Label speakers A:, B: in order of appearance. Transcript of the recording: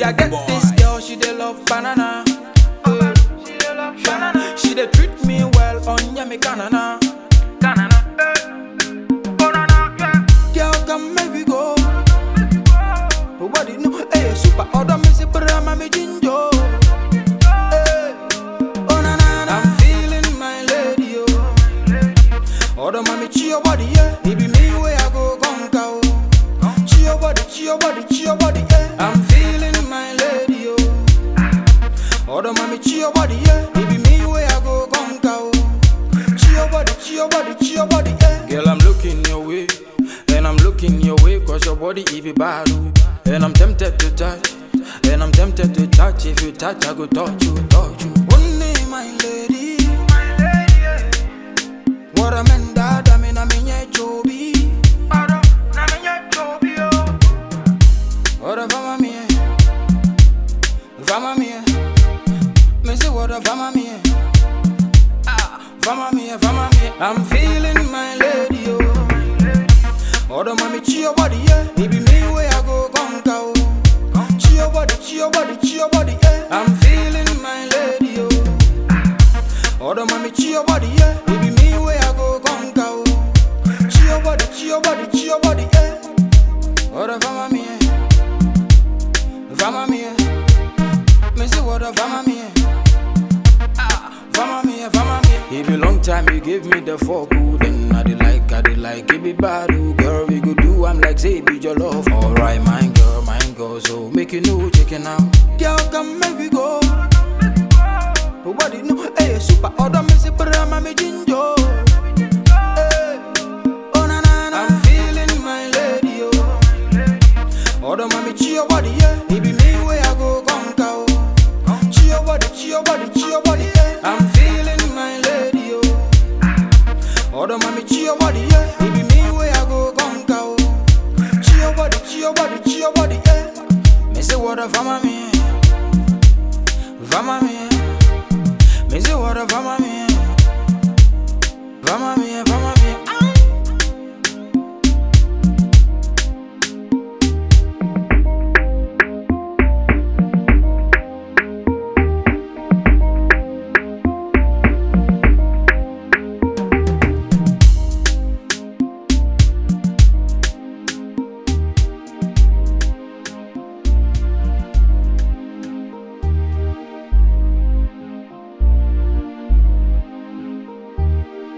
A: I get this girl, she dey love banana. Eh, yeah. She dey treat me well on yummy banana. Girl, come make we go. Nobody know, hey, super order me say brama me jinjo. Hey, oh na na na, I'm feeling my lady, oh. Order mommy, chi your body, yeah. It be me where I go conquer, oh. Chi your body, chi your body, chi your body, yeah. I'm feeling my lady, oh. Order mommy, chi your body, yeah. It be me where I go conquer, oh. Chi your body, chi your body, chi your body, yeah. Girl, I'm looking your way, and I'm looking your way, cause your body it be bad, oh. And I'm tempted to touch, and I'm tempted to touch. If you touch, I go touch you, touch you. Only my lady. What a man that I mean, I mean, yeah, Joby. What a fama mia, fama mia. Me say what a fama mia, ah, fama mia, fama mia. I'm feeling my lady, oh. Order mommy, chi your body, yeah. It be me where I go conquer, oh. Chi your body, chi your body, chi your body, yeah. I'm feeling my lady, oh. Order mommy, chi your body, yeah. It be me where I go conquer, oh. Chi your body, chi your body, chi your body, yeah. Order fama mia, fama mia. Me say what a fama mia. Ah, fama mia, fama mia. It be long time you give me the fuck, ooh, then I dey like, I dey like, it be bad, ooh, girl, we go do, I'm like, say, be your love. Alright, mine girl, mine girl, so make you know, chicken out. Girl, come make we go. Nobody know, hey, super, order me, say, brama, me jinjo. Hey, oh, na, na, na. I'm feeling my lady, oh. Order mommy, chi your body, yeah. It be me where I go conquer, oh. Chi your body, chi your body, chi your body, yeah. I'm feeling my lady, oh. Order mommy, chi your body, yeah. It be me where I go conquer, oh. Chi your body, chi your body, chi your body, yeah. Me say what a fama me, fama me. Me say what a fama me,